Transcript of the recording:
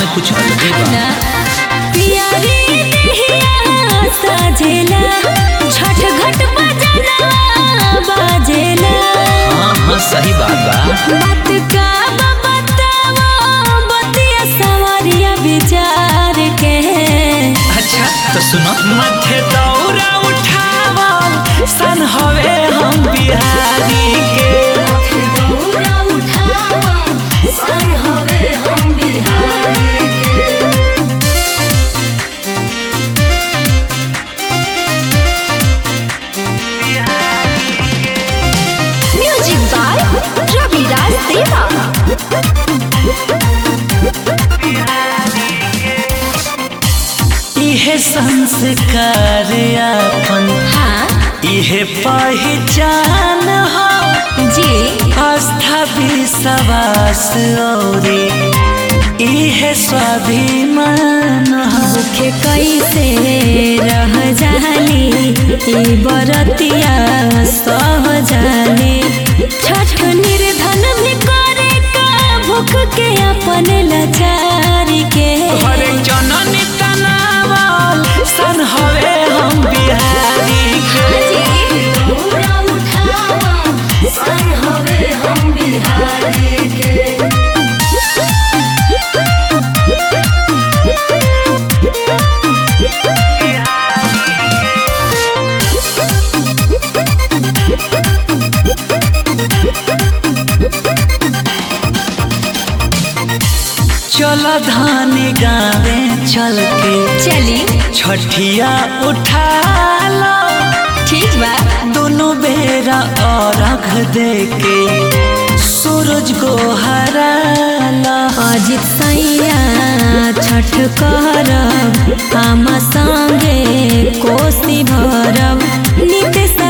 कुछ अलगे बा पियरी देहिया सजेला छठ घट बजना बाजेला हाँ हाँ सही बात बा बात का बतावा बतिया सवारिया विचार के अच्छा तो सुनो मथे दौरा उठावल सन हवे हम बिहारी के दौरा उठावा सन हवे हम बिहारी म्यूजिक बाय रवि राज देवा इहे संस्कार अपन हाँ इहे पहचान हो जी आस्था विश्वास औरी इहे स्वाभिमान हो भूखे कैसे रह जाली ई बरतिया सह जाली छठ निर्धन भी करे का भूख के अपन लाचारी के हरे जननी तनावल सन हवे हम बिहारी के चल धान गावे चल के चली छठिया उठा लो ठीक बा दोनों बेरा अर्घ दे के सूरज को हरा लो अजित सैया छठ करब हम संगे कोसी भरब नित